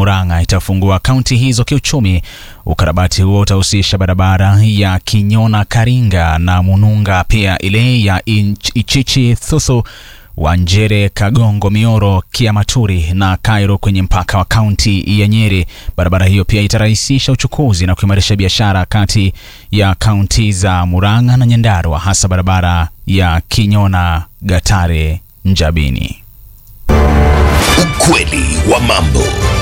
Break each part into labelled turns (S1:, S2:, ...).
S1: Murang'a itafungua kaunti hizo kiuchumi. Ukarabati huo utahusisha barabara ya Kinyona Karinga na Mununga, pia ile ya Inch- Ichichi Thuthu Wanjere, Kagongo, Mioro, Kiamaturi na Cairo kwenye mpaka wa kaunti ya Nyeri. Barabara hiyo pia itarahisisha uchukuzi na kuimarisha biashara kati ya kaunti za Murang'a na Nyandarua, hasa barabara ya Kinyona, Gatare, Njabini.
S2: Ukweli wa mambo.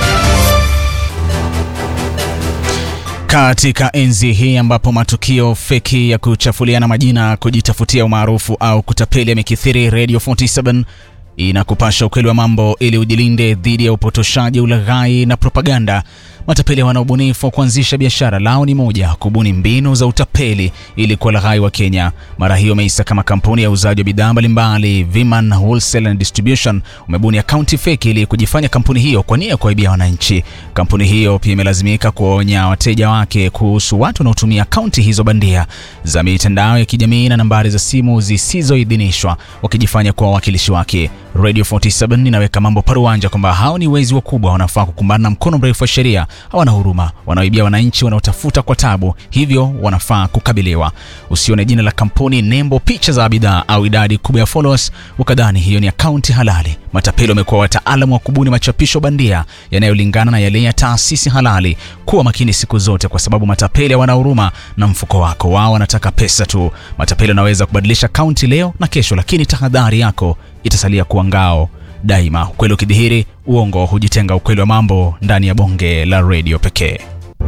S1: Katika enzi hii ambapo matukio feki ya kuchafuliana majina, kujitafutia umaarufu au kutapeli yamekithiri, Radio 47 inakupasha ukweli wa mambo ili ujilinde dhidi ya upotoshaji, ulaghai na propaganda. Matapeli wana ubunifu wa kuanzisha biashara, lao ni moja, kubuni mbinu za utapeli ili kuwalaghai wa Kenya. Mara hiyo Meisa kama kampuni ya uuzaji wa bidhaa mbalimbali Viman Wholesale and Distribution umebuni akaunti feki ili kujifanya kampuni hiyo kwa nia ya kuwaibia wananchi. Kampuni hiyo pia imelazimika kuwaonya wateja wake kuhusu watu wanaotumia akaunti hizo bandia za mitandao ya kijamii na nambari za simu zisizoidhinishwa wakijifanya kuwa wawakilishi wake. Radio 47 inaweka mambo paruanja kwamba hao ni wezi wakubwa, wanafaa kukumbana na mkono mrefu wa sheria. Hawana huruma, wanaoibia wananchi wanaotafuta kwa tabu, hivyo wanafaa kukabiliwa. Usione jina la kampuni, nembo, picha za bidhaa au idadi kubwa ya followers ukadhani hiyo ni akaunti halali. Matapeli wamekuwa wataalamu wa kubuni machapisho bandia yanayolingana na yale ya taasisi halali. Kuwa makini siku zote, kwa sababu matapeli hawana huruma na mfuko wako. Wao wanataka pesa tu. Matapeli wanaweza kubadilisha akaunti leo na kesho, lakini tahadhari yako itasalia kuwa ngao daima. Ukweli ukidhihiri, uongo hujitenga. Ukweli wa mambo ndani ya bonge la redio pekee.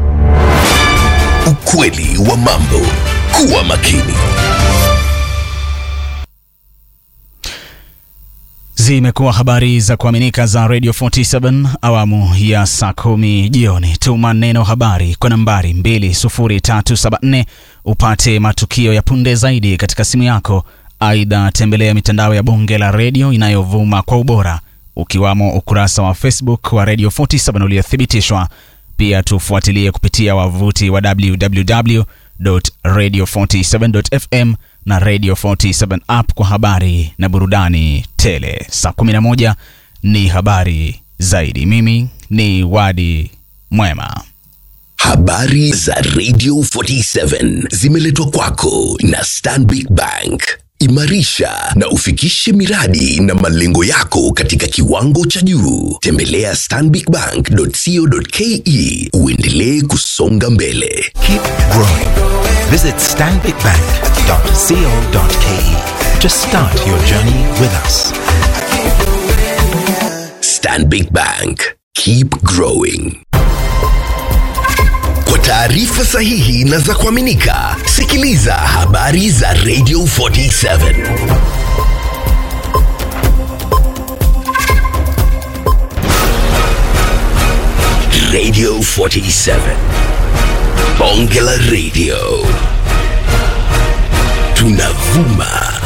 S2: Ukweli wa mambo. Kuwa makini.
S1: Zimekuwa habari za kuaminika za Radio 47 awamu ya saa kumi jioni. Tuma neno habari kwa nambari 20374 upate matukio ya punde zaidi katika simu yako. Aidha, tembelea mitandao ya bonge la redio inayovuma kwa ubora ukiwamo ukurasa wa Facebook wa Radio 47 uliothibitishwa. Pia tufuatilie kupitia wavuti wa www.radio47.fm na Radio 47 app kwa habari na burudani tele. Saa 11 ni habari zaidi. Mimi ni Wadi Mwema.
S2: Habari za Radio 47 zimeletwa kwako na Stanbic Bank. Imarisha na ufikishe miradi na malengo yako katika kiwango cha juu. Tembelea stanbicbank.co.ke uendelee kusonga mbele.
S3: Keep growing. Visit stanbicbank.co.ke to start your journey with us.
S2: Stanbic Bank. Keep growing. Kwa taarifa sahihi na za kuaminika, sikiliza habari za Radio 47. Radio 47. Bonge la Radio. Tunavuma